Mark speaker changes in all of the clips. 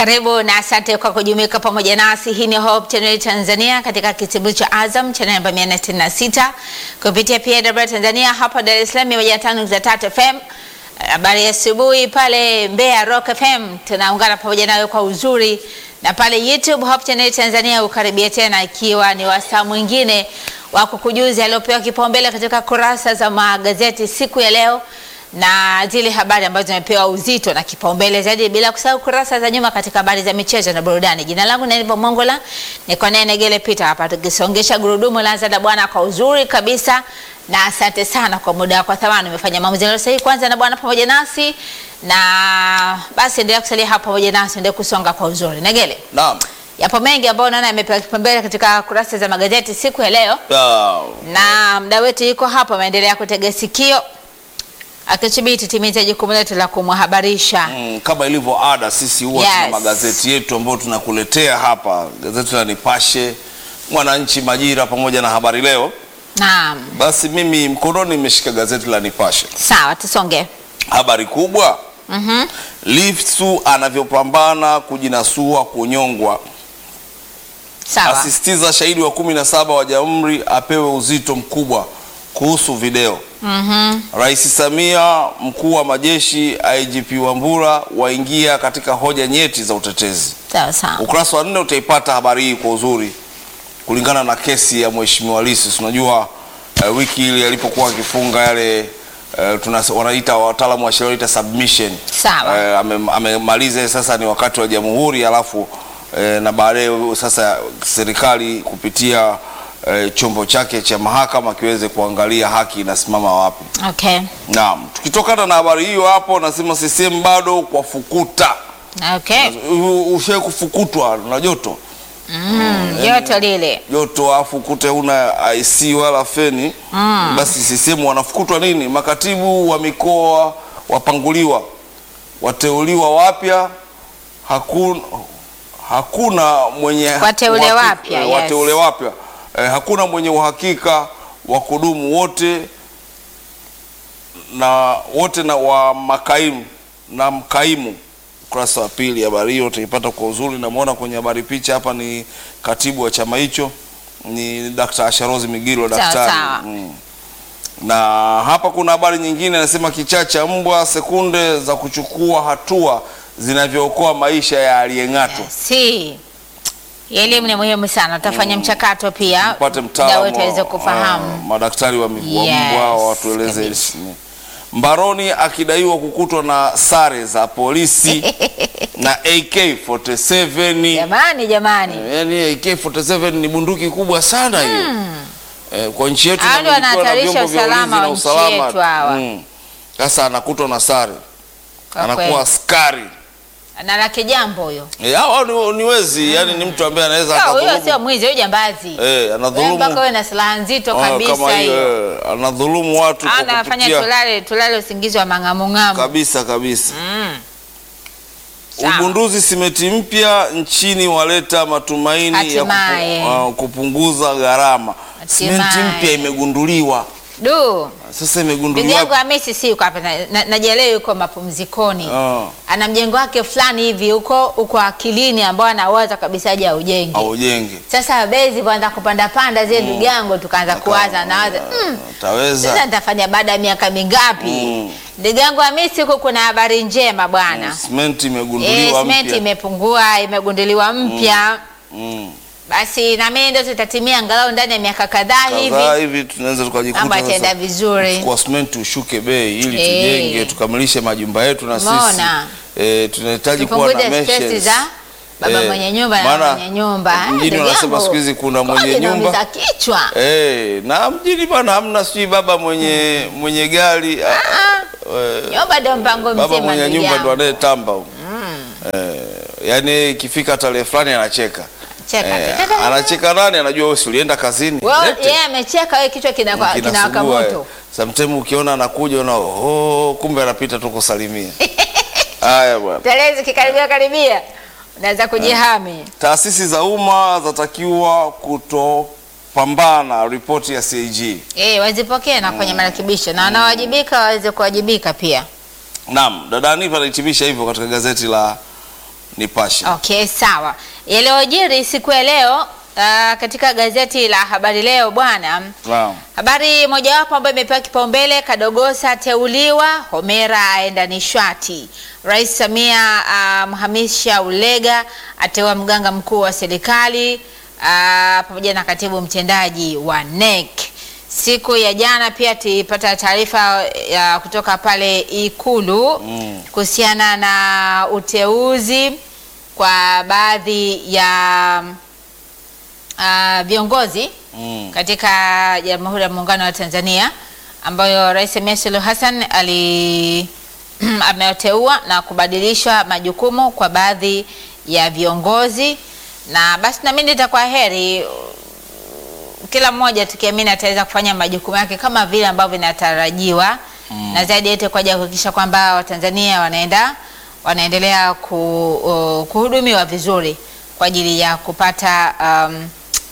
Speaker 1: Karibu na asante kwa kujumuika pamoja nasi. Hii ni Hope Channel Tanzania katika kitibu cha Azam channel namba 466 kupitia PW Tanzania hapa Dar es Salaam 105.3 FM. Habari ya asubuhi pale Mbeya Rock FM, tunaungana pamoja nawe kwa uzuri, na pale YouTube Hope Channel Tanzania ukaribia tena, ikiwa ni wasaa mwingine wa kukujuza aliopewa kipaumbele katika kurasa za magazeti siku ya leo na zile habari ambazo zimepewa uzito na kipaumbele zaidi, bila kusahau kurasa za nyuma katika habari za michezo na burudani. Jina langu ni Nipo Mongola, niko naye Negele Peter hapa tukisongesha gurudumu la Zada Bwana kwa uzuri kabisa, na asante sana kwa muda wako thamani. Umefanya maamuzi yaliyo sahihi, kwanza na Bwana pamoja nasi, na basi endelea kusalia hapa pamoja nasi, endelea kusonga kwa uzuri. Negele,
Speaker 2: Naam.
Speaker 1: yapo mengi ambayo naona yamepewa kipaumbele katika kurasa za magazeti siku ya leo,
Speaker 2: Ah,
Speaker 1: na mda wetu yuko hapa, ameendelea kutega sikio akithibiti timiza jukumu letu la kumhabarisha.
Speaker 2: mm, kama ilivyo ada sisi huwa tuna
Speaker 1: Yes.
Speaker 2: magazeti yetu ambayo tunakuletea hapa, gazeti la Nipashe, Mwananchi, Majira pamoja na Habari Leo.
Speaker 1: Naam,
Speaker 2: Basi mimi mkononi nimeshika gazeti la Nipashe.
Speaker 1: sawa, tusonge.
Speaker 2: Habari kubwa,
Speaker 1: Mhm.
Speaker 2: Lissu anavyopambana kujinasua kunyongwa,
Speaker 1: Sawa.
Speaker 2: asisitiza shahidi wa kumi na saba wa Jamhuri apewe uzito mkubwa kuhusu video.
Speaker 1: Mhm.
Speaker 2: Rais Samia, mkuu wa majeshi IGP Wambura waingia katika hoja nyeti za utetezi.
Speaker 1: Sawa sawa.
Speaker 2: Ukurasa wa nne utaipata habari hii kwa uzuri, kulingana na kesi ya Mheshimiwa Lissu. Unajua uh, wiki ile alipokuwa akifunga yale uh, tuna wanaita wataalamu wa sheria wanaita submission.
Speaker 1: Sawa.
Speaker 2: Eh, ame- amemaliza sasa, ni wakati wa jamhuri, alafu eh, na baadaye sasa serikali kupitia eh, chombo chake cha mahakama kiweze kuangalia haki inasimama wapi.
Speaker 1: Okay.
Speaker 2: Naam, tukitokana na habari hiyo hapo, nasema CCM bado kwa fukuta.
Speaker 1: Okay.
Speaker 2: Ushae kufukutwa na joto
Speaker 1: Mm, joto lile.
Speaker 2: joto, afu kute una IC wala feni basi CCM wanafukutwa nini? Makatibu wa mikoa wapanguliwa, wateuliwa wapya, hakuna hakuna mwenye
Speaker 1: Wateule
Speaker 2: uhakika-
Speaker 1: wapya,
Speaker 2: eh,
Speaker 1: yes.
Speaker 2: wateule wapya eh, hakuna mwenye uhakika wa kudumu wote na wote na wa makaimu na mkaimu. Ukurasa wa pili habari hiyo utaipata kwa uzuri. Namwona kwenye habari picha hapa ni katibu wa chama hicho ni Dr. Asharozi Migiro
Speaker 1: Sawa,
Speaker 2: daktari.
Speaker 1: sawa.
Speaker 2: Mm. Na hapa kuna habari nyingine anasema kichaa cha mbwa, sekunde za kuchukua hatua zinavyookoa maisha ya aliyeng'atwa.
Speaker 1: Si. Elimu ni muhimu sana. Tutafanya mchakato pia.
Speaker 2: Tupate
Speaker 1: Mda
Speaker 2: mtaalamu
Speaker 1: wetu aweze
Speaker 2: wa-
Speaker 1: kufahamu.
Speaker 2: ah, madaktari wa mi- wa
Speaker 1: Yes,
Speaker 2: mbwa watueleze.
Speaker 1: kabisa.
Speaker 2: Mbaroni akidaiwa kukutwa na sare za polisi na AK47.
Speaker 1: Jamani, jamani.
Speaker 2: Yaani AK47 ni bunduki kubwa sana hiyo. Eh, kwa nchi yetu
Speaker 1: Hao ndio
Speaker 2: inamilikiwa na
Speaker 1: wanahatarisha
Speaker 2: vyombo vya
Speaker 1: usalama
Speaker 2: ulinzi
Speaker 1: wa
Speaker 2: na
Speaker 1: nchi yetu hawa.
Speaker 2: Mm. Sasa anakutwa na sare,
Speaker 1: Kwa
Speaker 2: anakuwa
Speaker 1: kweli.
Speaker 2: askari.
Speaker 1: Na lake jambo huyo.
Speaker 2: Eh, hao ni, ni wezi, yani ni mtu ambaye anaweza
Speaker 1: Sio, Huyo
Speaker 2: akadhulumu.
Speaker 1: sio mwizi, huyo jambazi.
Speaker 2: Eh,
Speaker 1: Wewe
Speaker 2: anadhulumu
Speaker 1: mpaka wewe na silaha nzito
Speaker 2: Ah,
Speaker 1: kabisa
Speaker 2: kama
Speaker 1: hiyo.
Speaker 2: hiyo, eh, anadhulumu watu kwa
Speaker 1: Anafanya
Speaker 2: kupitia
Speaker 1: tulale tulale usingizi wa mang'amung'amu.
Speaker 2: kabisa kabisa.
Speaker 1: Mm. Sawa.
Speaker 2: Ugunduzi simenti mpya nchini waleta matumaini ya
Speaker 1: Hatimaye.
Speaker 2: kupu, ah, kupunguza gharama. Simenti
Speaker 1: Hatimaye.
Speaker 2: mpya imegunduliwa.
Speaker 1: Du.
Speaker 2: Sasa
Speaker 1: Ndugu
Speaker 2: imegunduliwa.
Speaker 1: yangu Hamisi si yuko hapa na- na- najielewa yuko mapumzikoni.
Speaker 2: Ah,
Speaker 1: Ana mjengo wake fulani hivi huko huko akilini ambao anawaza kabisa aje aujenge.
Speaker 2: au jenge.
Speaker 1: Sasa bezi kwanza kupanda panda zile ndugu yangu tukaanza kuwaza nawaza mm, sasa
Speaker 2: Taweza.
Speaker 1: nitafanya baada ya miaka mingapi?
Speaker 2: Mm.
Speaker 1: Ndugu yangu Hamisi huko kuna habari njema bwana.
Speaker 2: Simenti
Speaker 1: Eh,
Speaker 2: imegunduliwa
Speaker 1: simenti
Speaker 2: mpya.
Speaker 1: imepungua, imegunduliwa mpya.
Speaker 2: Mm.
Speaker 1: Basi na mimi ndio tutatimia angalau ndani ya miaka kadhaa
Speaker 2: Kadhaa
Speaker 1: hivi
Speaker 2: hivi tunaweza tukajikuta
Speaker 1: mambo yataenda
Speaker 2: sasa
Speaker 1: vizuri.
Speaker 2: kwa simenti ushuke bei ili
Speaker 1: Eh.
Speaker 2: tujenge tukamilishe majumba yetu na sisi.
Speaker 1: Umeona?
Speaker 2: Eh, tunahitaji kuwa na
Speaker 1: Tupunguze stress
Speaker 2: meshes.
Speaker 1: za baba
Speaker 2: Eh,
Speaker 1: mwenye nyumba na
Speaker 2: maana
Speaker 1: mwenye nyumba.
Speaker 2: mjini
Speaker 1: Ndugu
Speaker 2: wanasema
Speaker 1: yangu,
Speaker 2: siku hizi kuna mwenye
Speaker 1: kodi
Speaker 2: nyumba.
Speaker 1: inaumiza kichwa.
Speaker 2: Eh, na mjini bana hamna sijui baba mwenye mwenye gari ah,
Speaker 1: Ah,
Speaker 2: eh,
Speaker 1: nyumba ndio mpango
Speaker 2: baba
Speaker 1: mzima
Speaker 2: mwenye
Speaker 1: ndugu
Speaker 2: nyumba ndo
Speaker 1: yangu.
Speaker 2: anayetamba huko. Eh, yani ikifika tarehe fulani anacheka.
Speaker 1: Cheka.
Speaker 2: Eh,
Speaker 1: Tata.
Speaker 2: anacheka nani anajua wewe si ulienda kazini.
Speaker 1: Wewe
Speaker 2: Lete.
Speaker 1: yeye amecheka wewe kichwa kinawaka kinawaka
Speaker 2: Kinasugua,
Speaker 1: moto.
Speaker 2: eh. Sometime ukiona anakuja una oh, kumbe anapita tu kusalimia. Haya bwana.
Speaker 1: Tarehe zikikaribia karibia unaweza kujihami.
Speaker 2: Taasisi za umma zatakiwa kutopambana, ripoti ya CAG.
Speaker 1: Eh, wazipokee na kwenye marekebisho na wanaowajibika waweze kuwajibika pia.
Speaker 2: Naam, dada Anifa anahitimisha hivyo katika gazeti la Nipashe.
Speaker 1: Okay, sawa. Yaliyojiri siku ya leo uh, katika gazeti la Habari Leo bwana,
Speaker 2: Naam.
Speaker 1: habari mojawapo ambayo imepewa kipaumbele, Kadogosa ateuliwa, Homera aenda nishati, Rais Samia amhamisha Ulega, ateua mganga mkuu wa serikali uh, pamoja na katibu mtendaji wa NEC. Siku ya jana pia tulipata taarifa ya kutoka pale Ikulu
Speaker 2: Mm.
Speaker 1: kuhusiana na uteuzi kwa baadhi ya uh, viongozi
Speaker 2: Mm.
Speaker 1: katika Jamhuri ya Muungano wa Tanzania ambayo Rais Samia Suluhu Hassan ali ameteua na kubadilisha majukumu kwa baadhi ya viongozi, na basi na mimi nitakuwa heri kila mmoja tukiamini ataweza kufanya majukumu yake kama vile ambavyo vinatarajiwa na zaidi yote kwa ajili ya kuhakikisha kwamba Watanzania wanaenda wanaendelea ku, uh, kuhudumiwa vizuri kwa ajili ya kupata um,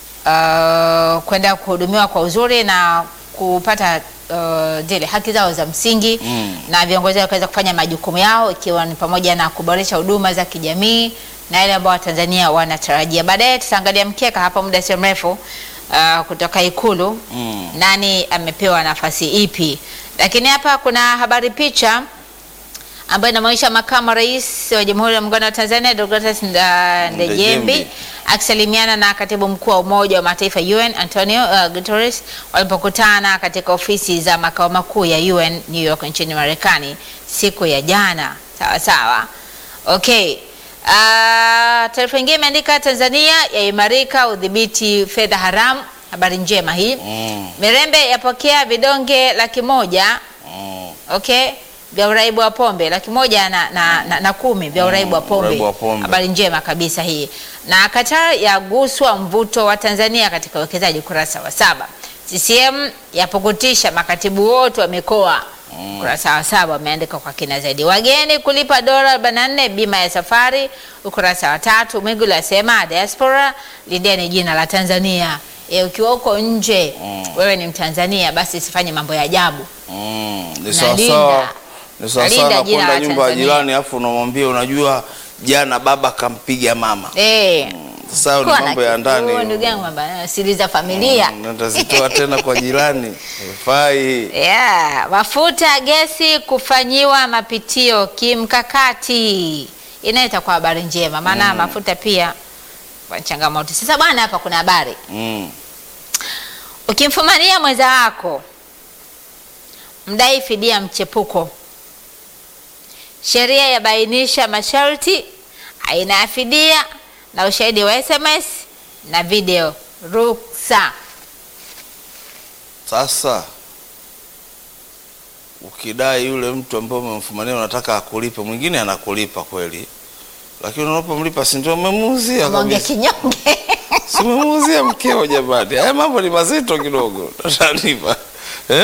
Speaker 1: uh, kwenda kuhudumiwa kwa uzuri na kupata uh, zile haki zao za msingi
Speaker 2: Mm.
Speaker 1: na viongozi wakaweza kufanya majukumu yao ikiwa ni pamoja na kuboresha huduma za kijamii na yale ambao Watanzania wanatarajia. Baadaye tutaangalia mkeka hapa muda sio mrefu uh, kutoka Ikulu
Speaker 2: Mm.
Speaker 1: nani amepewa nafasi ipi, lakini hapa kuna habari picha ambayo inamwonyesha makamu wa rais wa Jamhuri ya Muungano wa Tanzania Deogratias Nda- Ndejembi
Speaker 2: Ndejembi.
Speaker 1: akisalimiana na katibu mkuu wa Umoja wa Mataifa UN Antonio uh, Guterres walipokutana katika ofisi za makao makuu ya UN New York nchini Marekani siku ya jana. Sawa sawa, okay. Uh, taarifa nyingine imeandika Tanzania yaimarika udhibiti fedha haramu. Habari njema hii.
Speaker 2: Mm.
Speaker 1: Mirembe yapokea vidonge laki moja
Speaker 2: Mm.
Speaker 1: okay vya uraibu wa pombe laki moja na, na, na, na kumi vya uraibu wa pombe.
Speaker 2: uraibu wa pombe.
Speaker 1: Habari njema kabisa hii. Na Qatar yaguswa mvuto wa Tanzania katika uwekezaji, ukurasa wa saba. CCM yapukutisha makatibu wote wa mikoa, ukurasa wa saba wameandika kwa kina zaidi. Wageni kulipa dola 44 bima ya safari, ukurasa wa tatu. Mwigulu asema diaspora lindeni jina la Tanzania. E, ukiwa uko nje wewe ni Mtanzania, basi usifanye mambo ya ajabu.
Speaker 2: Mm. Ni
Speaker 1: Na
Speaker 2: sawa
Speaker 1: linda.
Speaker 2: sawa. Ni sawa
Speaker 1: Nalinda
Speaker 2: sawa na
Speaker 1: jina
Speaker 2: kwenda
Speaker 1: la
Speaker 2: nyumba ya
Speaker 1: Tanzania.
Speaker 2: jirani afu unamwambia unajua jana baba kampiga mama.
Speaker 1: Eh,
Speaker 2: Sasa hayo ni
Speaker 1: kuwa na
Speaker 2: mambo ya
Speaker 1: kituo,
Speaker 2: ndani.
Speaker 1: ndugu yangu, mambo ya siri za familia.
Speaker 2: Mm, Natazitoa tena kwa jirani. Fai.
Speaker 1: Yeah, mafuta gesi kufanyiwa mapitio kimkakati inaleta kwa habari njema, maana mafuta pia kwa changamoto. Sasa bwana, hapa kuna habari,
Speaker 2: Mm.
Speaker 1: ukimfumania mwenza wako mdai fidia mchepuko, sheria yabainisha masharti, aina ya fidia na ushahidi wa SMS na video ruksa.
Speaker 2: Sasa ukidai yule mtu ambaye umemfumania unataka akulipe, mwingine anakulipa kweli, lakini unapomlipa si ndio umemuuzia
Speaker 1: Monge
Speaker 2: kabisa,
Speaker 1: kinyonge
Speaker 2: si umemuuzia mkeo? Jamani, haya mambo ni mazito kidogo, utanipa eh?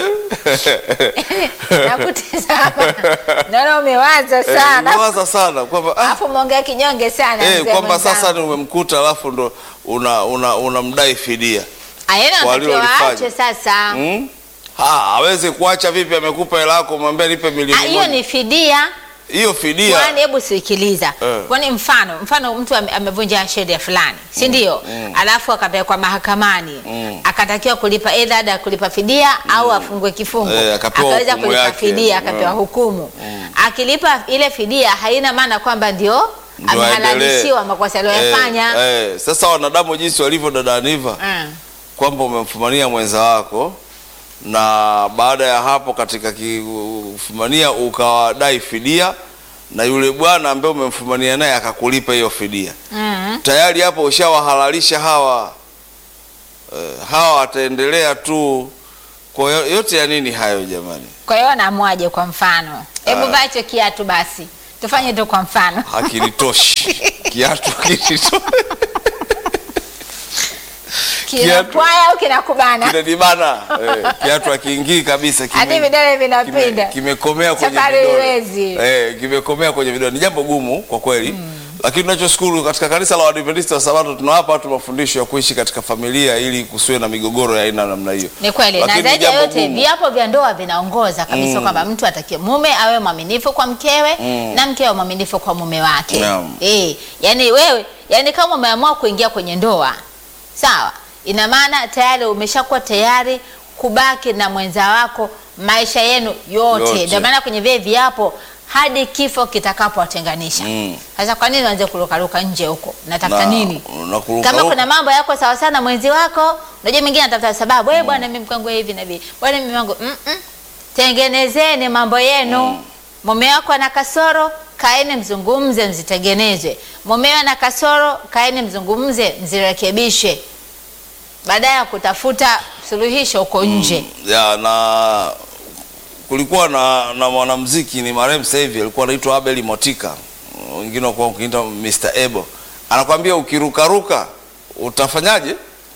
Speaker 1: nakutizama, naona umewaza
Speaker 2: Eh,
Speaker 1: sana,
Speaker 2: nimewaza sana kwamba ah,
Speaker 1: alafu monge kinyonge sana
Speaker 2: eh,
Speaker 1: mzee
Speaker 2: kwamba
Speaker 1: mwenzangu.
Speaker 2: sasa ni umemkuta alafu ndo una una unamdai fidia
Speaker 1: Ayena
Speaker 2: kwa
Speaker 1: wanatakiwa
Speaker 2: alilolifanya.
Speaker 1: waache sasa.
Speaker 2: hmm? Ha, hawezi kuacha vipi? Amekupa hela yako, mwambie nipe
Speaker 1: Ah,
Speaker 2: milioni
Speaker 1: hiyo
Speaker 2: moja.
Speaker 1: ni fidia.
Speaker 2: Hiyo fidia
Speaker 1: Kwani hebu sikiliza,
Speaker 2: Eh.
Speaker 1: kwani mfano mfano mtu ame- amevunja sheria fulani, si ndio? Alafu akapelekwa mahakamani
Speaker 2: Mm.
Speaker 1: akatakiwa kulipa aidha ada ya kulipa fidia au afungwe kifungo,
Speaker 2: Eh, akapewa
Speaker 1: akaweza
Speaker 2: hukumu
Speaker 1: kulipa
Speaker 2: yake.
Speaker 1: fidia akapewa
Speaker 2: Mm.
Speaker 1: hukumu. Akilipa ile fidia haina maana kwamba ndio
Speaker 2: Ndio
Speaker 1: amehalalishiwa
Speaker 2: aendelee.
Speaker 1: makosa aliyoyafanya.
Speaker 2: Eh, eh, sasa wanadamu jinsi walivyo dada Aniva
Speaker 1: Mm.
Speaker 2: kwamba umemfumania mwenza wako na baada ya hapo katika kufumania ukawadai fidia na yule bwana ambaye umemfumania naye akakulipa hiyo fidia
Speaker 1: Mm.
Speaker 2: tayari hapo ushawahalalisha hawa eh, hawa wataendelea tu kwa hiyo yote ya nini hayo jamani
Speaker 1: Kwa hiyo anaamwaje? Kwa mfano, hebu
Speaker 2: Ah.
Speaker 1: vaa hicho kiatu basi, tufanye tu kwa mfano.
Speaker 2: hakilitoshi kiatu kilitoshi
Speaker 1: Kinapwaya au kinakubana?
Speaker 2: kinanibana eh, kiatu akiingii kabisa kime-
Speaker 1: Hadi vidole
Speaker 2: kime-
Speaker 1: vinapinda.
Speaker 2: kimekomea kwenye
Speaker 1: Safari
Speaker 2: vidole
Speaker 1: huwezi.
Speaker 2: eh, kimekomea kwenye vidole. Ni jambo gumu kwa kweli Lakini tunachoshukuru katika kanisa la Waadventista wa Sabato tunawapa watu mafundisho ya kuishi katika familia ili kusiwe na migogoro ya aina namna hiyo.
Speaker 1: Ni kweli, na
Speaker 2: Lakini
Speaker 1: zaidi ya
Speaker 2: jambo
Speaker 1: yote
Speaker 2: gumu.
Speaker 1: viapo vya ndoa vinaongoza kabisa kwamba mtu atakie mume awe mwaminifu kwa mkewe na mke awe mwaminifu kwa mume wake.
Speaker 2: Naam.
Speaker 1: Eh, yani wewe, yani kama umeamua kuingia kwenye ndoa, sawa, ina maana tayari umeshakuwa tayari kubaki na mwenza wako maisha yenu yote.
Speaker 2: Yote.
Speaker 1: Ndio maana kwenye vile viapo hadi kifo kitakapowatenganisha.
Speaker 2: Mm.
Speaker 1: Sasa kwa nini uanze kurukaruka nje huko? Natafuta
Speaker 2: Na-
Speaker 1: nini?
Speaker 2: na kuruka
Speaker 1: kama
Speaker 2: huko.
Speaker 1: kuna mambo yako sawa sana mwenzi wako, unajua mwingine anatafuta sababu, wewe bwana, mimi mkangu hivi na hivi, bwana mimi wangu mm -mm. Tengenezeni mambo yenu. Mume wako ana kasoro, kaeni mzungumze, mzitengenezwe. Mume ana kasoro, kaeni mzungumze, mzirekebishe, baada ya kutafuta suluhisho huko nje.
Speaker 2: ya na kulikuwa na, na mwanamuziki ni marehemu sasa hivi alikuwa anaitwa Abel Motika, wengine walikuwa wakiita Mr. Ebo, anakwambia ukirukaruka utafanyaje?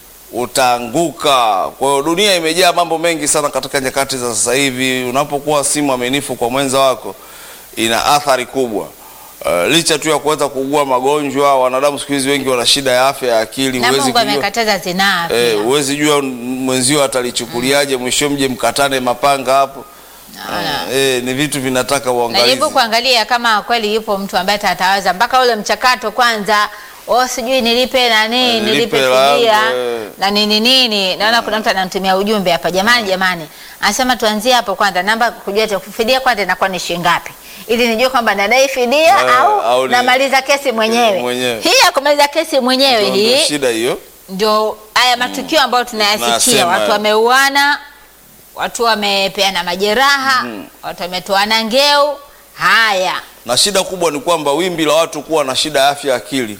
Speaker 2: Utaanguka. Kwa hiyo dunia imejaa mambo mengi sana katika nyakati za sasa hivi. Unapokuwa si mwaminifu kwa mwenza wako, ina athari kubwa. Uh, licha tu ya kuweza kuugua magonjwa, wanadamu siku hizi wengi wana shida ya afya ya akili.
Speaker 1: Na
Speaker 2: huwezi
Speaker 1: Mungu
Speaker 2: kujua-
Speaker 1: amekataza zinaa pia.
Speaker 2: Eh, huwezi jua mwenzio atalichukuliaje, mwisho mje mkatane mapanga hapo.
Speaker 1: Naona.
Speaker 2: Eh, ni vitu vinataka uangalizi.
Speaker 1: Najaribu kuangalia kama kweli yupo mtu ambaye atatawaza mpaka ule mchakato kwanza, oh, sijui nilipe nani,
Speaker 2: Eh,
Speaker 1: nilipe
Speaker 2: nilipe
Speaker 1: fidia
Speaker 2: langu, eh.
Speaker 1: na nini nini. Naona kuna mtu ananitumia ujumbe hapa, jamani, jamani, anasema tuanzie hapo kwanza, namba kujua tu fidia kwanza inakuwa ni shilingi ngapi, ili nijue kwamba nadai fidia
Speaker 2: Eh,
Speaker 1: au,
Speaker 2: au ni-
Speaker 1: namaliza kesi mwenyewe.
Speaker 2: mwenyewe.
Speaker 1: Hii ya kumaliza kesi mwenyewe
Speaker 2: Ndio- ndio
Speaker 1: hii
Speaker 2: shida hiyo.
Speaker 1: ndio haya matukio ambayo tunayasikia,
Speaker 2: Tunasema,
Speaker 1: watu
Speaker 2: eh.
Speaker 1: wameuana, watu wamepeana majeraha, watu wametoana ngeu. Haya,
Speaker 2: Na shida kubwa ni kwamba wimbi la watu kuwa na shida ya afya ya akili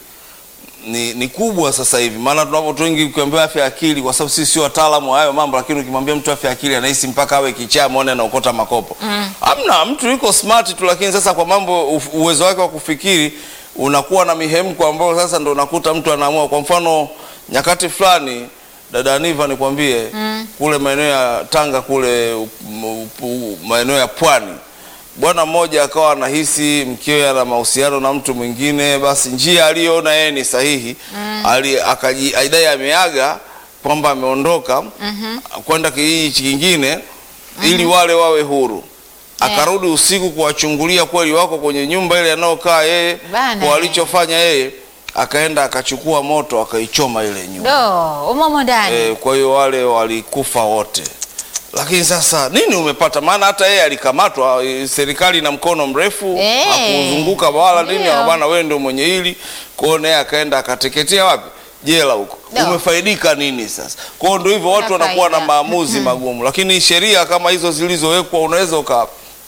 Speaker 2: ni, ni kubwa sasa hivi, maana tunapo watu wengi ukiambia afya ya akili, kwa sababu sisi sio wataalamu wa hayo mambo, lakini ukimwambia mtu afya ya akili anahisi mpaka awe kichaa muone anaokota makopo. Hamna, mtu yuko smart tu, lakini sasa kwa mambo uf- uwezo wake wa kufikiri unakuwa na mihemko ambayo sasa ndo unakuta mtu anaamua. Kwa mfano nyakati fulani dada Aniva nikwambie, kule maeneo ya Tanga kule u- u- u- maeneo ya pwani bwana mmoja akawa anahisi mkewe ana mahusiano na mtu mwingine, basi njia aliyoona yeye ni sahihi ali akaji aidai ameaga kwamba ameondoka kwenda kijiji kingine ili wale wawe huru. Akarudi usiku kuwachungulia kweli wako kwenye nyumba ile anayokaa yeye,
Speaker 1: Bana.
Speaker 2: kwa alichofanya yeye akaenda akachukua moto akaichoma ile nyumba.
Speaker 1: do umomo ndani
Speaker 2: E, kwa hiyo wale walikufa wote. Lakini sasa nini umepata? Maana hata yeye alikamatwa, e, serikali ina mkono mrefu
Speaker 1: Eh,
Speaker 2: hakuzunguka wala nini,
Speaker 1: ndio.
Speaker 2: bwana wewe ndio mwenye hili. Kwa hiyo naye akaenda akateketea wapi? Jela huko.
Speaker 1: Ndio.
Speaker 2: Umefaidika nini sasa? Kwa hiyo ndio hivyo, watu
Speaker 1: Hakuna
Speaker 2: wanakuwa na
Speaker 1: faida.
Speaker 2: maamuzi magumu, lakini sheria kama hizo zilizowekwa unaweza uka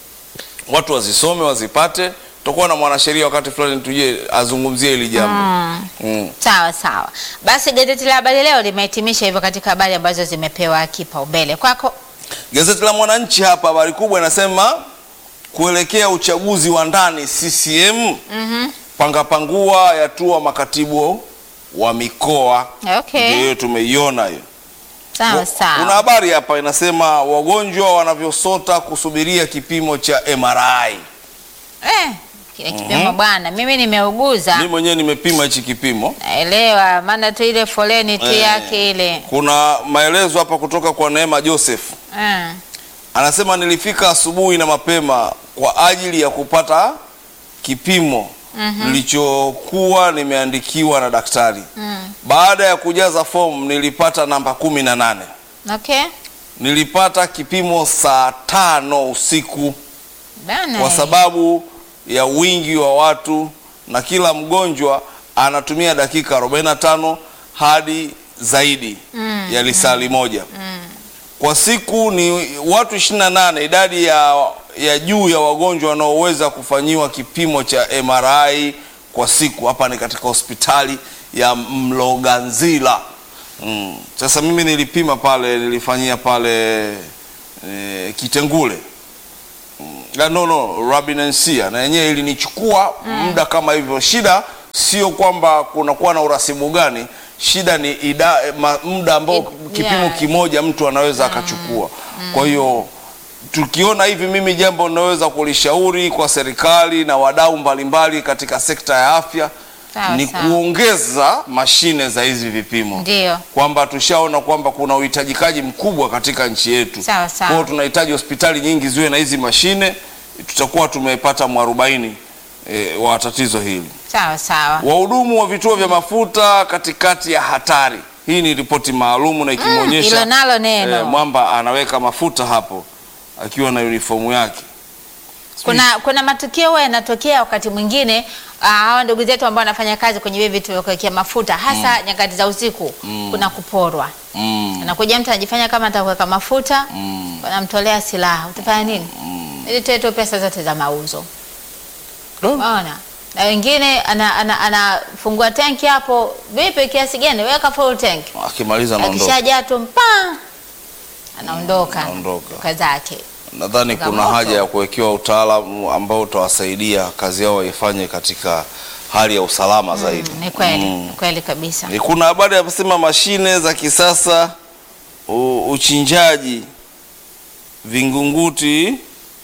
Speaker 2: watu wazisome wazipate. Tutakuwa na mwanasheria wakati fulani tuje azungumzie hili jambo mm.
Speaker 1: sawa sawa. Basi gazeti la Habari Leo limehitimisha hivyo katika habari ambazo zimepewa kipaumbele kwako.
Speaker 2: Gazeti la Mwananchi hapa habari kubwa inasema kuelekea uchaguzi wa ndani CCM panga pangua yatua makatibu wa mikoa.
Speaker 1: Okay.
Speaker 2: Ndio hiyo tumeiona hiyo.
Speaker 1: Sawa
Speaker 2: Kuna
Speaker 1: sawa.
Speaker 2: habari hapa inasema wagonjwa wanavyosota kusubiria kipimo cha MRI.
Speaker 1: Eh, kile kipimo bwana, mimi nimeuguza
Speaker 2: Mimi mwenyewe nimepima hichi kipimo.
Speaker 1: naelewa, maana tu ile foleni tu
Speaker 2: Eh.
Speaker 1: yake ile
Speaker 2: Kuna maelezo hapa kutoka kwa Neema Joseph.
Speaker 1: eh.
Speaker 2: Anasema nilifika asubuhi na mapema kwa ajili ya kupata kipimo nilichokuwa nimeandikiwa na daktari. Baada ya kujaza fomu nilipata namba kumi na nane.
Speaker 1: Okay.
Speaker 2: Nilipata kipimo saa tano usiku
Speaker 1: Bana.
Speaker 2: kwa sababu ya wingi wa watu na kila mgonjwa anatumia dakika 45 hadi zaidi ya lisali moja kwa siku ni watu 28 idadi ya, ya juu ya wagonjwa wanaoweza kufanyiwa kipimo cha MRI kwa siku hapa ni katika hospitali ya Mloganzila mm. Sasa mimi nilipima pale nilifanyia pale e, Kitengule Ah, no no Rabinensia na yenyewe ilinichukua muda kama hivyo. Shida sio kwamba kunakuwa na urasimu gani, shida ni ida, eh, ma, muda ambao
Speaker 1: Id-
Speaker 2: kipimo
Speaker 1: yeah.
Speaker 2: kimoja mtu anaweza akachukua. Kwa hiyo tukiona hivi, mimi jambo ninaweza kulishauri kwa serikali na wadau mbalimbali katika sekta ya afya
Speaker 1: Sawa,
Speaker 2: ni
Speaker 1: sawa.
Speaker 2: kuongeza mashine za hizi vipimo
Speaker 1: Ndio.
Speaker 2: kwamba tushaona kwamba kuna uhitajikaji mkubwa katika nchi yetu.
Speaker 1: Sawa, sawa.
Speaker 2: Kwa hiyo tunahitaji hospitali nyingi ziwe na hizi mashine, tutakuwa tumepata mwarobaini e, wa tatizo hili.
Speaker 1: Sawa sawa.
Speaker 2: Wahudumu wa vituo vya mafuta katikati ya hatari. Hii ni ripoti maalumu na
Speaker 1: Hilo
Speaker 2: ikimwonyesha
Speaker 1: nalo neno.
Speaker 2: eh, mwamba anaweka mafuta hapo akiwa na uniformu yake.
Speaker 1: Kuna kuna matukio huwa yanatokea wakati mwingine ah, hawa ndugu zetu ambao wanafanya kazi kwenye hivi vitu vya kuwekea mafuta hasa nyakati za usiku kuna kuporwa.
Speaker 2: Mm,
Speaker 1: Anakuja mtu anajifanya kama atakuweka mafuta,
Speaker 2: mm,
Speaker 1: wanamtolea silaha. Utafanya nini? Ili toe tu pesa zote za mauzo. Unaona? Na wengine ana- ana- anafungua tanki hapo, vipi kiasi gani? Weka full tank.
Speaker 2: akimaliza anaondoka.
Speaker 1: Akishajaa tu mpa anaondoka.
Speaker 2: Anaondoka.
Speaker 1: Kwa zake.
Speaker 2: Nadhani kuna
Speaker 1: Changamoto.
Speaker 2: haja ya kuwekewa utaalamu ambao utawasaidia kazi yao waifanye katika hali ya usalama zaidi.
Speaker 1: Ni kweli,
Speaker 2: Mm.
Speaker 1: ni kweli kabisa.
Speaker 2: Eh, Kuna habari ya kusema mashine za kisasa u, uchinjaji vingunguti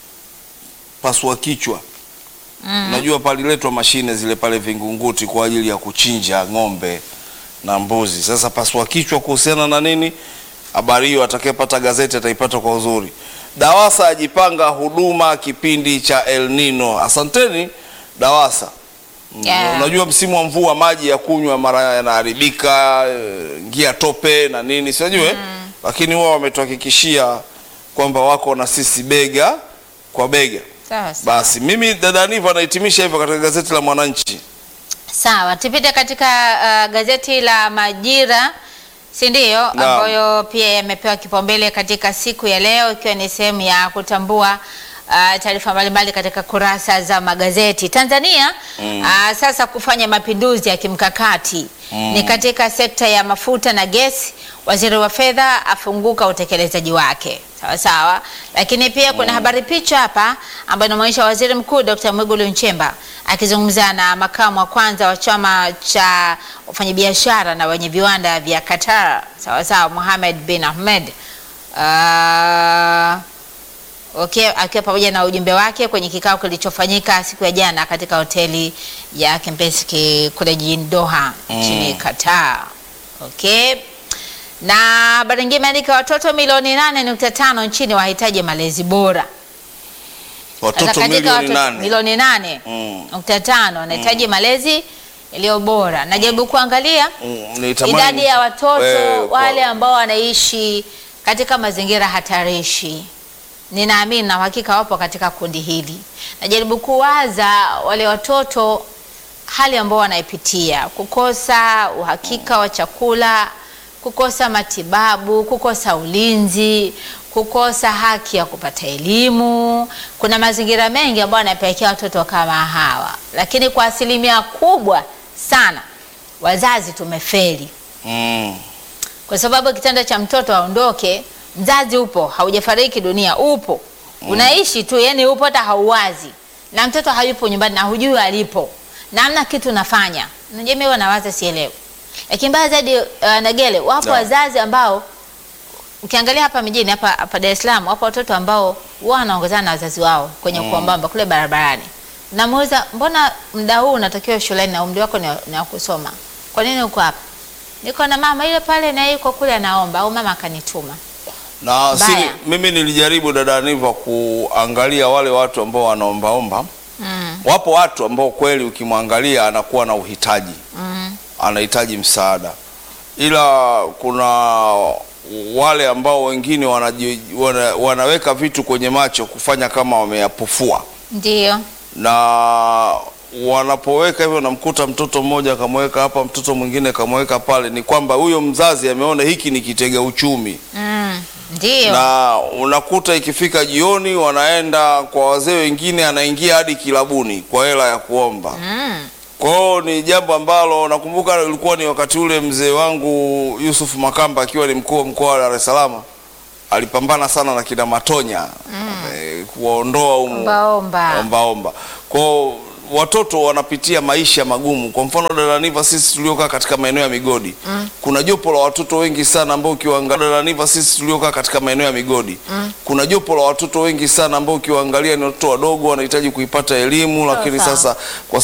Speaker 2: pasua kichwa. Najua paliletwa mashine zile pale Vingunguti kwa ajili ya kuchinja ng'ombe na mbuzi. Sasa pasua kichwa kuhusiana na nini? Habari hiyo atakayepata gazeti ataipata kwa uzuri. Dawasa ajipanga huduma kipindi cha El Nino. Asanteni Dawasa. Mm,
Speaker 1: Yeah.
Speaker 2: Unajua msimu wa mvua maji ya kunywa mara yanaharibika, eh, ngia tope na nini sijui lakini wao wametuhakikishia kwamba wako na sisi bega kwa bega.
Speaker 1: Sawa sawa.
Speaker 2: Basi mimi dada Niva anahitimisha hivyo katika gazeti la Mwananchi.
Speaker 1: Sawa, tupite katika uh, gazeti la Majira, si ndio? Ambayo pia yamepewa kipaumbele katika siku ya leo, ikiwa ni sehemu ya kutambua uh, taarifa mbalimbali katika kurasa za magazeti Tanzania. Uh, sasa kufanya mapinduzi ya kimkakati ni katika sekta ya mafuta na gesi. Waziri wa fedha afunguka utekelezaji wake. Sawa sawa, lakini pia kuna habari picha hapa ambayo inaonyesha waziri mkuu Dr. Mwigulu Nchemba akizungumza na makamu wa kwanza wa chama cha wafanyabiashara na wenye viwanda vya Qatar, sawa sawa, Mohamed bin Ahmed Ah, okay, akiwa pamoja na ujumbe wake kwenye kikao kilichofanyika siku ya jana katika hoteli ya Kempinski kule jijini Doha nchini Qatar. Okay. Na habari nyingine imeandika watoto milioni 8.5 nchini wahitaji malezi bora. Sasa
Speaker 2: Watoto
Speaker 1: katika
Speaker 2: milioni
Speaker 1: watoto
Speaker 2: nane.
Speaker 1: milioni nane
Speaker 2: Mm.
Speaker 1: nukta tano wanahitaji malezi yaliyo bora. Najaribu kuangalia
Speaker 2: Mm, nitamani-
Speaker 1: idadi ya watoto
Speaker 2: Eh, kwa-
Speaker 1: wale ambao wanaishi katika mazingira hatarishi. Ninaamini na uhakika wapo katika kundi hili. Najaribu kuwaza wale watoto hali ambao wanaipitia, kukosa uhakika wa chakula, kukosa matibabu, kukosa ulinzi, kukosa haki ya kupata elimu. Kuna mazingira mengi ambayo yanapelekea watoto kama hawa, lakini kwa asilimia kubwa sana wazazi tumefeli
Speaker 2: Mm.
Speaker 1: kwa sababu kitendo cha mtoto aondoke, mzazi upo, haujafariki dunia, upo unaishi tu, yani upo, hata hauwazi, na mtoto hayupo nyumbani na hujui alipo na hamna kitu nafanya. Unajua, mimi wanawaza sielewi, lakini mbaya zaidi uh, Nagele, wapo
Speaker 2: Naam.
Speaker 1: wazazi ambao ukiangalia hapa mjini hapa hapa Dar es Salaam, wapo watoto ambao wao wanaongozana na wazazi wao kwenye kuombamba kule barabarani. Namuuliza, mbona muda huu unatakiwa shuleni na umri wako ni wa- ni wa kusoma, kwa nini uko hapa? Niko na mama ile pale na yeye yuko kule anaomba, au mama akanituma.
Speaker 2: Na si,
Speaker 1: Mbaya.
Speaker 2: mimi nilijaribu dada Niva kuangalia wale watu ambao wanaombaomba.
Speaker 1: Mm,
Speaker 2: Wapo watu ambao kweli ukimwangalia anakuwa na uhitaji,
Speaker 1: mm,
Speaker 2: anahitaji msaada, ila kuna wale ambao wengine wanaji, wana, wanaweka vitu kwenye macho kufanya kama wameyapofua
Speaker 1: ndio
Speaker 2: na wanapoweka hivyo, namkuta mtoto mmoja akamweka hapa, mtoto mwingine akamweka pale, ni kwamba huyo mzazi ameona hiki ni kitega uchumi
Speaker 1: mm, ndio
Speaker 2: na unakuta ikifika jioni wanaenda kwa wazee wengine, anaingia hadi kilabuni kwa hela ya kuomba.
Speaker 1: mm,
Speaker 2: Kwa hiyo ni jambo ambalo nakumbuka ilikuwa ni wakati ule mzee wangu Yusuf Makamba akiwa ni mkuu wa mkoa wa Dar es Salaam alipambana sana na kina Matonya eh, kuwaondoa humu
Speaker 1: ombaomba
Speaker 2: ombaomba. Kwa hiyo watoto wanapitia maisha magumu. Kwa mfano Daraniva, sisi tuliokaa katika maeneo ya migodi kuna jopo la watoto wengi sana ambao ukiwaangalia Daraniva, sisi tuliokaa katika maeneo ya migodi kuna jopo la watoto wengi sana ambao ukiwaangalia ni watoto wadogo wanahitaji kuipata elimu, lakini
Speaker 1: sawa.
Speaker 2: sasa kwa